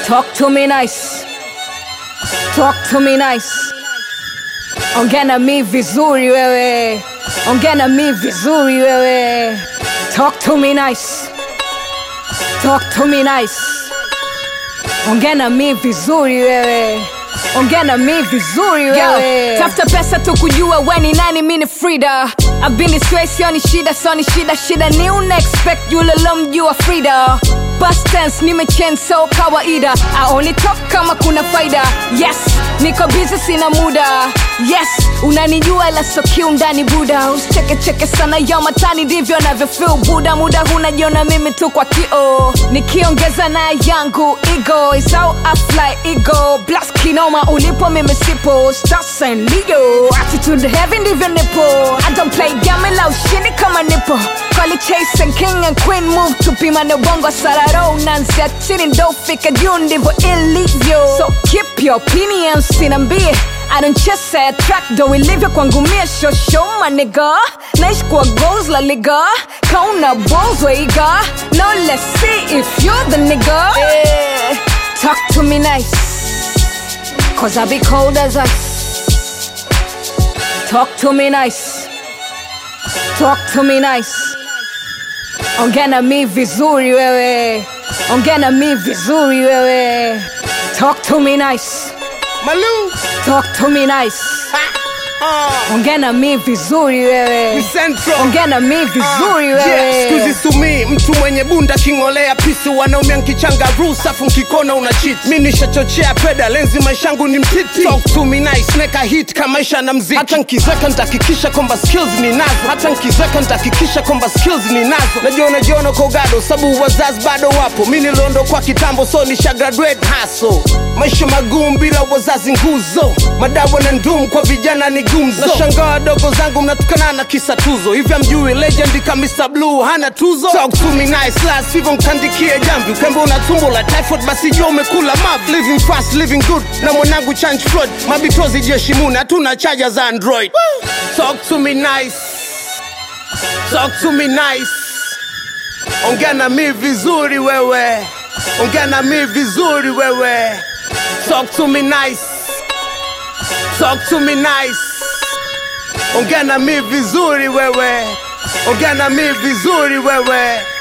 Talk to me nice. Talk to me nice. Ongea na mi vizuri wewe. Ongea na mi vizuri wewe. Talk to me nice. Talk to me nice. Ongea na mi vizuri wewe. Ongea na mi vizuri wewe. Tafuta pesa tu kujua we ni nani, mi ni Frida. I've been this way, sioni shida, sioni shida, shida ni una expect yule lomjua Frida. Past tense nimechange so kawaida. I only talk kama kuna faida. Yes, niko busy sina muda. Yes, unanijua ila so kiundani buda. Usicheke cheke sana yo matani ndivyo navyofeel buda. Muda hunajiona mimi tu kwa kio. Nikiongeza na yangu ego is how I fly ego. Blast kinoma ulipo mimi sipo. Stars and Leo. Attitude heavy ndivyo nipo. I don't play game la ushindi kama nipo. Call it chase and king and queen move tupima na bongo sararo nansia chini ndo fika juu ndivyo ilivyo so keep your opinions sinambie I don't chase a track do ilivyo kwangu mie show show my nigga naishi kwa goals la liga kauna balls weiga now let's see if you're the nigga yeah. talk to me nice cause I be cold as ice talk to me nice talk to me nice Ongea na mi vizuri wewe, ongea na mi vizuri wewe. Talk to me nice, Malou, talk to me nice. uh, Ongea na mi vizuri wewe, Central. ongea na mi vizuri Yeah, wewe. skuzi sumi mtu mwenye bunda king'olea pisi wanaume nkichanga rusafu nkikona una cheat mi nishachochea peda lenzi maishangu ni mtiti Talk to me nice neka hit kama maisha na mziki hata nkizeka ntakikisha kwamba skills ni nazo hata nkizeka ntakikisha kwamba skills ni nazo najiona jiona kwa ugado sabu wazazi bado wapo mi niliondo kwa kitambo so nisha graduate haso maisha magumu bila wazazi nguzo madawa na ndum kwa vijana ni gumzo nashangaa wadogo zangu mnatukana na kisa tuzo hivi amjui legend ka Mr. Blue hana tuzo talk to me nice last hivyo mkandikie jamvi ukembe una tumbo la typhoid basi jua umekula mav living fast living good na mwanangu change flood mabitozi jeshi muna hatuna chaja za android talk to me nice talk to me nice ongea na mi vizuri wewe ongea na mi vizuri wewe talk to me nice talk to me nice ongea na mi vizuri wewe ongea na mi vizuri wewe